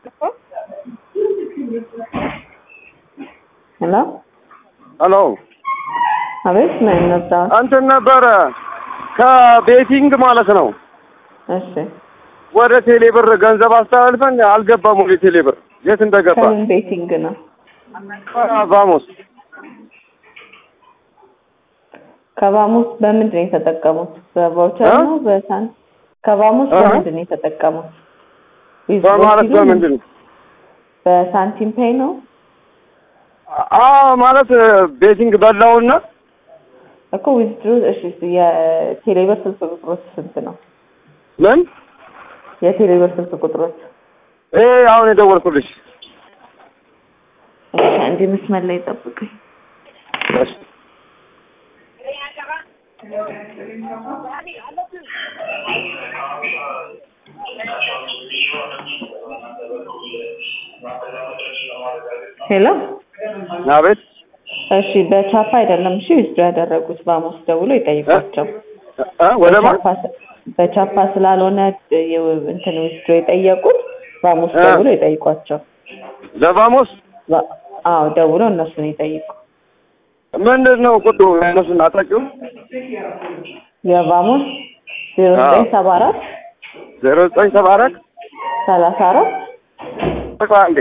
ሄሎ ሄሎ አቤት ምን ነበር? እንትን ነበረ ከቤቲንግ ማለት ነው እሺ ወደ ቴሌ ብር ገንዘብ አስተላልፈን አልገባም። ወደ ቴሌ ብር የት እንደገባ ከምን ቤቲንግ ነው? ቫሞስ ከባሙስ በምንድን ነው የተጠቀሙት? በቫውቸር እ? ነው በሳን ከባሙስ እ? በምንድን ነው የተጠቀሙት? ዊዝ በማለት ሲሉ በምንድን ነው? በሳንቲም ፔይ ነው? አዎ ማለት ቤቲንግ በላውና እኮ ዊዝድሮ እሺ የቴሌብር ስልክ ቁጥሮች ስንት ነው? ምን የቴሌብር ስልክ ቁጥሮች ይሄ አሁን የደወልኩልሽ እሺ አንዴ መስመር ላይ ጠብቀኝ። እሺ። ሄሎ አቤት እሺ በቻፓ አይደለም እሺ ዊዝድሮ ያደረጉት ባሙስ ደውሎ ይጠይቋቸው። እ? ወደ ማ በቻፓ ስ- በቻፓ ስላልሆነ የ- እንትን ዊዝድሮ የጠየቁት ባሙስ እ? ደውሎ ይጠይቋቸው። ለቫሞስ ባ- አዎ ደውሎ እነሱን ይጠይቁ። ምንድን ነው ቁጥሩ? እነሱን አታውቂውም? የባሙስ ዜሮ ዘጠኝ ሰባ አራት ዜሮ ዘጠኝ ሰባ አራት ሰላሳ አራት ቆይ አንዴ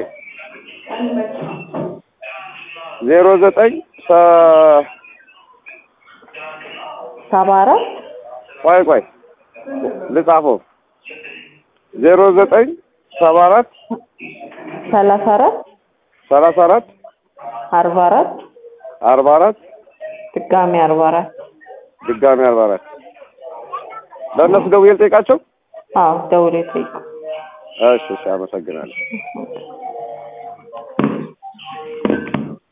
ዜሮ ዘጠኝ ሰ- ሰባ አራት ቆይ ቆይ ልጻፈው ዜሮ ዘጠኝ ሰባ አራት ሰላሳ አራት ሰላሳ አራት አርባ አራት አርባ አራት ድጋሚ አርባ አራት ድጋሚ አርባ አራት ለእነሱ ደውዬ ልጠይቃቸው? አዎ ደውሎ ይጠይቁ። እሺ እሺ አመሰግናለሁ።